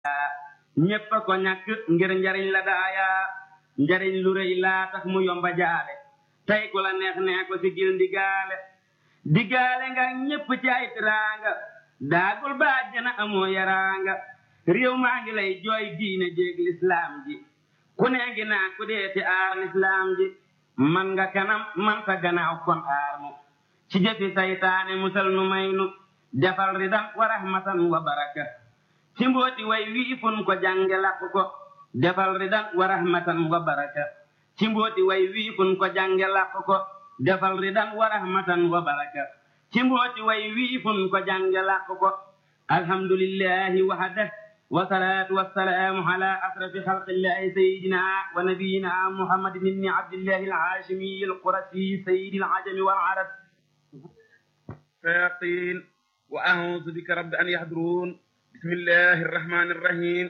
ñépp a ko ñàkk ngir njariñ la daaya njariñ lu rëy laa tax mu yomba jaale tey ku la neex nee ko sigil ndigaale digaale nga ñépp ci ay tiraanga daagul ba àjjana amoo yaraanga réew maa ngi lay jooy diine jéeg lislaam ji ku nee ngi naa ku dee ci aar lislaam ji man nga kanam man sa gannaaw kon aar mu ci jëfi saytaane musal nu may nu defal ridan wa rahmatan wa baraka ci mbooti way wii fun ko jànge làq ko defal ridan wa rahmatan wa baraka ci mbooti way wii fun ko jànge làq ko defal ridan wa rahmatan wa baraka ci mbooti way wii fun ko jànge làq ko alhamdulillahi wahda والصلاة والسلام على أشرف خلق الله سيدنا ونبينا محمد بن عبد الله العاشمي القرشي سيد العجم والعرب شياطين وأعوذ بك رب أن يحضرون بسم الله الرحمن الرحيم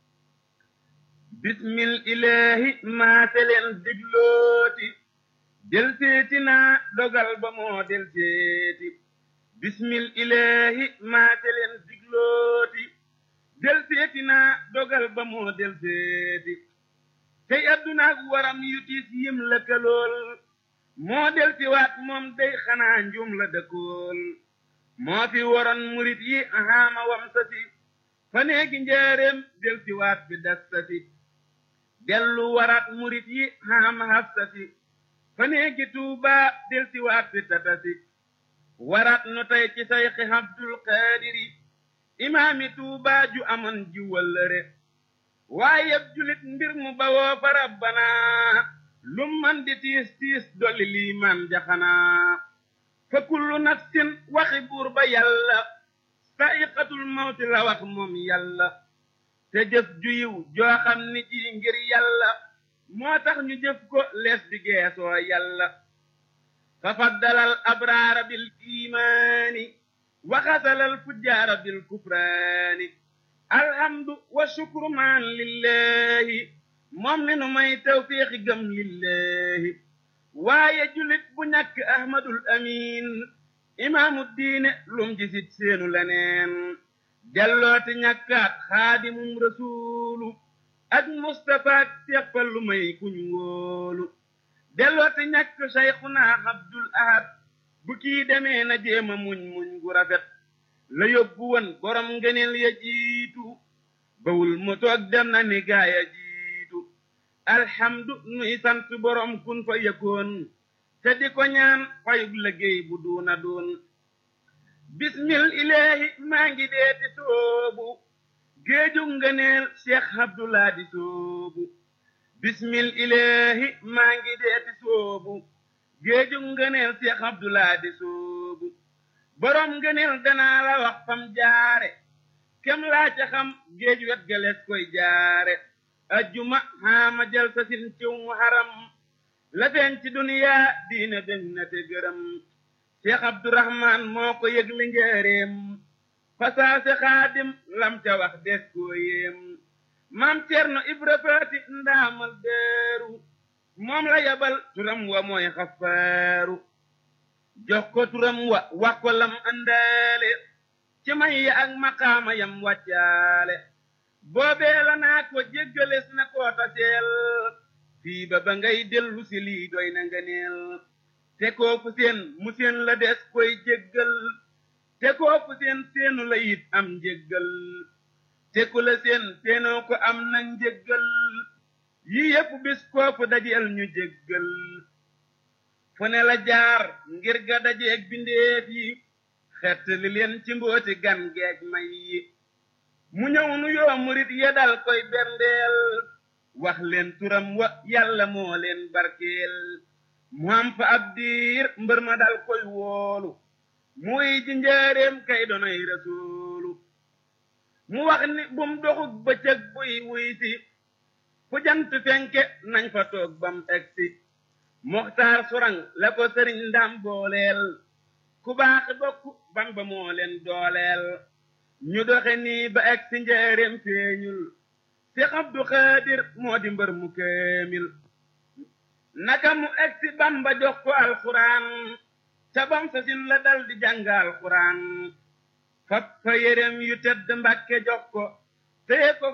بسم الإله ما تلين دجلوتي دل سيتنا دوغال بمو دل سيتي بسم الإله ما تلين دجلوتي del seeti naa dogal ba moo del seeti tey addunaak waram yu tiis yim lëkkalool moo del si waat moom day xanaa njum la dëkkool moo fi waroon murit yi ahaama wam sa si fa neegi njaareem del si waat bi das sa si dellu waraat murit yi ahaama haf sa si fa neegi tuubaa del si waat bi tata si waraat nu tey ci sayxi abdul qaadiri imaami tuubaa ju amoon ji wëllëre waaye yëpp julit mbir mu bawoo fa rabbana lum man di tiis tiis dolli liimaan jaxanaa fa kullu nafsin waxi buur ba yàlla sa'iqatul mawti la wax moom yàlla te jëf ju yiw joo xam ni ji ngir yàlla moo tax ñu jëf ko lees di geesoo yàlla fa faddalal abraara bil iimaani وغسل الفجار بالكفران الحمد والشكر معا لله مؤمن ما توفيق جم لله waaye julit bu ñàkk ahmadul amin imaamu diine lum jisit seenu leneen dellooti ñàkkaat xaadimum rasuulu ak mustafaak seppal lu may kuñ wóolu dellooti ñàkk sayxuna abdul ahad bu kii demee na jéema muñ muñ gu rafet la yóbbu woon borom ngëneel ya jiitu bawul mu toog dem na ni gaaya jiitu alhamdu nuy sant borom kun fa yëkkoon te di ko ñaan fayug liggéey bu duuna doon bismil ilaahi maa ngi deeti soobu géejug ngëneel cheikh abdullah di soobu bismil ilaahi maa ngi deeti soobu géeju ngëneel Seex Abdulaa di soobu borom ngëneel danaa la wax fam jaare kem laa ca xam géej wet galees koy jaare ajjuma xaama jal sa sin ciw mu haram la feeñ ci duniyaa diina dem na te gërëm Seex Abdurahmaan moo ko yëg li njëreem fasaase xaadim lam ca wax des koo yéem maam Cerno Ibra Faati ndaamal deeru moom la yabal turam wa mooy xafaaru jox ko turam wa wax ko lam àndaale ci may ya ak maqaama yam wàccaale boobee la naa ko jéggales na koo taseel fii ba ba ngay dellu si lii doy na nga neel te kooku seen mu seen la des koy jéggal te kooku seen seenu la it am njéggal te ku la seen seenoo ko am na njéggal yii yépp bis koofu dajeel ñu jéggal fu ne la jaar ngir ga dajeeg bindeef yi xett li leen ci mbooti gan geeg may yi mu ñëw nu yoo murit ya dal koy berndeel wax leen turam wa yàlla moo leen barkeel mu am fa ab diir mbër ma dal koy woolu muy ji njaareem kay donoy rasuulu mu wax ni bum doxug bëccëg buy wuy si fu jant fenke nañ fa toog bam egsi moxtaar surang la ko sëriñ ndam booleel ku baax bokk bamba moo leen dooleel ñu doxe nii ba egsi njaareem feeñul si abdu xaadir moo di mbër mu kaamil naka mu egsi bamba jox ko alxuraan ca bam sa sin la dal di jàng alxuraan fab fa yérem yu tedd mbàkke jox ko téye ko